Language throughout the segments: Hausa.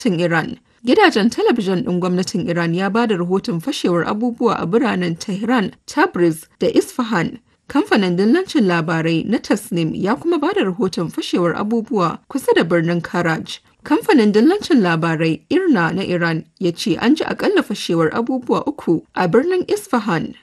gwamnatin Iran. Gidajen talabijin ɗin gwamnatin Iran ya ba da rahoton fashewar abubuwa a biranen Tehran, Tabriz da Isfahan. Kamfanin dillancin labarai na Tasnim ya kuma ba da rahoton fashewar abubuwa kusa da birnin Karaj. Kamfanin dillancin labarai Irna na Iran ya ce an ji akalla fashewar abubuwa uku a birnin Isfahan.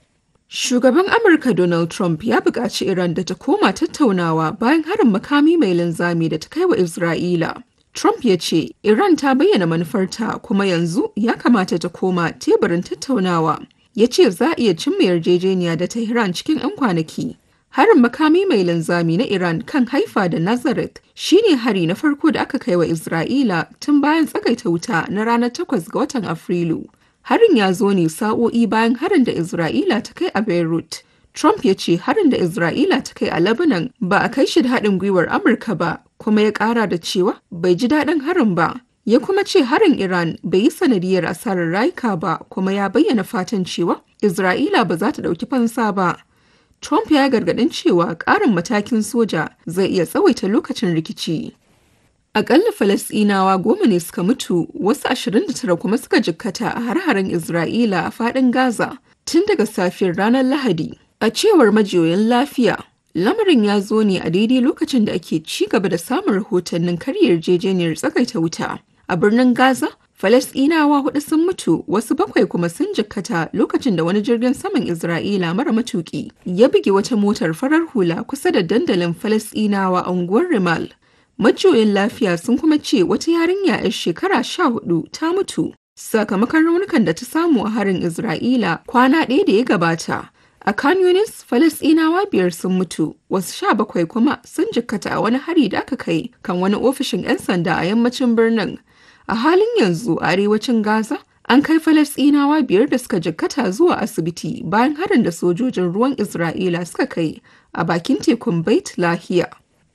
Shugaban Amurka Donald Trump ya buƙaci Iran da ta koma tattaunawa bayan harin makami mai linzami da ta kai wa Isra'ila. Trump ya ce Iran ta bayyana manufarta kuma yanzu ya kamata ta koma teburin tattaunawa. Ya ce za a iya cimma yarjejeniya da Tehran cikin 'yan kwanaki. Harin makami mai linzami na Iran kan haifa da Nazareth shine hari na farko da aka kai wa Isra'ila tun bayan tsagaita wuta na ranar 8 ga watan Afrilu. Harin ya zo ne sa'o'i bayan harin da Isra'ila ta kai a Beirut. Trump ya ce harin da Isra'ila ta kai a Lebanon ba a kai shi da haɗin gwiwar Amurka ba, kuma ya ƙara da cewa bai ji daɗin harin ba. Ya kuma ce harin Iran bai yi sanadiyar asarar rayuka ba, kuma ya bayyana fatan cewa Isra'ila ba za ta ɗauki fansa ba. Trump ya gargaɗin cewa ƙarin matakin soja zai iya tsawaita lokacin rikici. Akalla Falasɗinawa goma ne suka mutu, wasu 29 kuma suka jikkata a har-haren Isra'ila a faɗin Gaza tun daga safiyar ranar Lahadi. A cewar majiyoyin lafiya, lamarin ya zo ne a daidai lokacin da ake ci gaba da samun rahotannin karyar yarjejeniyar tsakaita wuta. A birnin Gaza, Falasɗinawa hudu sun mutu, wasu bakwai kuma sun jikkata lokacin da wani jirgin saman Isra'ila mara matuƙi ya buge wata motar farar hula kusa da dandalin Falasɗinawa a unguwar Rimal. Majiyoyin lafiya sun kuma ce wata yarinya 'yar shekara sha hudu ta mutu sakamakon raunukan da ta samu a harin Isra'ila kwana ɗaya da ya gabata. A Khan Yunis, Falasɗinawa biyar sun mutu, wasu sha bakwai kuma sun jikkata a wani hari da aka kai kan wani ofishin 'yan sanda a yammacin birnin. A halin yanzu a arewacin Gaza, an kai Falasɗinawa biyar da suka jikkata zuwa asibiti bayan harin da sojojin ruwan Isra'ila suka kai a bakin tekun Bait Lahiya.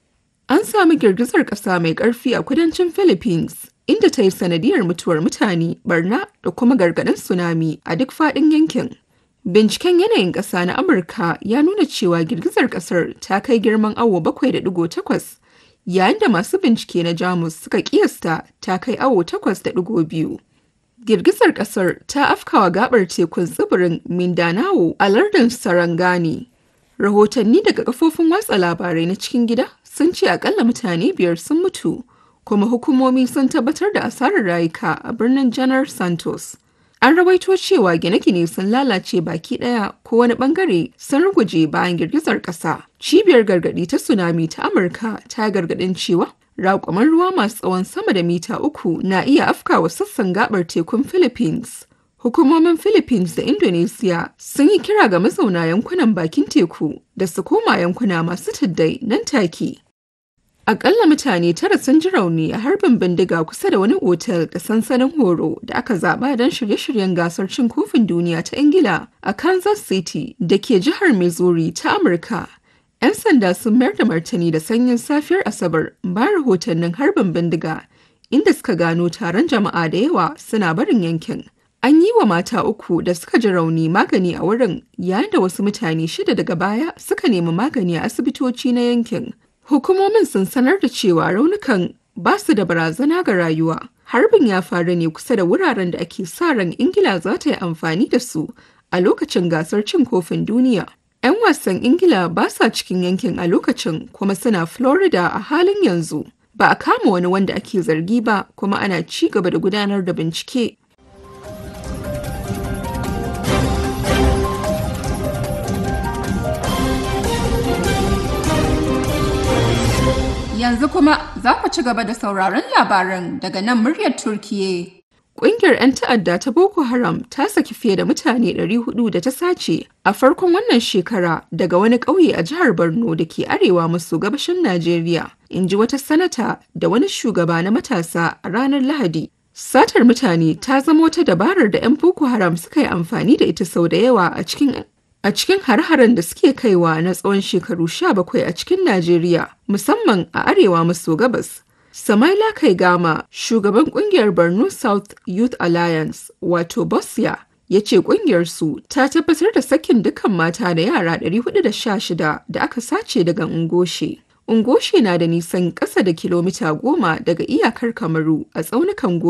An sami girgizar ƙasa mai ƙarfi a kudancin Philippines, inda ta yi sanadiyar mutuwar mutane, barna da kuma gargaɗin tsunami a duk faɗin yankin. Binciken yanayin ƙasa na Amurka ya nuna cewa girgizar ƙasar ta kai girman awo 7.8, yayin da masu bincike na Jamus suka ƙiyasta ta kai awo 8.2. Girgizar ƙasar ta afkawa gabar tekun tsibirin Mindanao a lardin Sarangani. Rahotanni daga kafofin watsa labarai na cikin gida sun ce akalla mutane biyar sun mutu kuma hukumomi sun tabbatar da asarar rayuka a birnin janar santos an rawaito cewa gine-gine sun lalace baki daya ko wani bangare sun ruguje bayan girgizar kasa cibiyar gargadi ta tsunami ta amurka ta gargadin cewa raƙuman ruwa masu tsawon sama da mita uku na iya afkawa sassan gabar tekun philippines Hukumomin Philippines da Indonesia sun yi kira ga mazauna yankunan bakin teku da su koma yankuna masu tuddai nan take. Akalla mutane tara sun ji rauni a harbin bindiga kusa da wani otal da sansanin horo da aka zaba don shirye-shiryen gasar cin kofin duniya ta Ingila a Kansas City da ke jihar Missouri ta Amurka. 'Yan sanda sun mayar da martani da sanyin safiyar Asabar bayan rahotannin harbin bindiga inda suka gano taron jama'a da yawa suna barin yankin. An yi wa mata uku da suka ji rauni magani a wurin yayin da wasu mutane shida daga baya suka nemi magani a asibitoci na yankin. Hukumomin sun sanar da cewa raunukan ba su da barazana ga rayuwa. Harbin ya faru ne kusa da wuraren da ake sa ran Ingila za ta yi amfani da su a lokacin gasar cin kofin duniya. 'Yan wasan Ingila ba sa cikin yankin a lokacin kuma suna Florida a halin yanzu. Ba a kama wani wanda ake zargi ba kuma ana ci gaba da gudanar da bincike Yanzu kuma za ku ci gaba da sauraron labaran daga nan muryar Turkiye. Ƙungiyar 'yan ta'adda ta Boko Haram ta saki fiye da mutane 400 da ta sace a farkon wannan shekara daga wani ƙauye a jihar Borno da ke arewa maso gabashin Najeriya, in ji wata sanata da wani shugaba na matasa a ranar Lahadi. Satar mutane ta zama wata dabarar da 'yan Boko Haram suka yi amfani da ita sau da yawa a cikin a cikin har-haren da suke kaiwa na tsawon shekaru 17 a cikin Najeriya, musamman a arewa maso gabas. Samaila Kaigama, shugaban kungiyar Borno South Youth Alliance, wato Bosya, ya ce kungiyarsu ta tabbatar da sakin dukkan mata da yara 416 da aka sace daga Ngoshe. Ungoshi na da nisan ƙasa da kilomita goma daga iyakar Kamaru a tsaunukan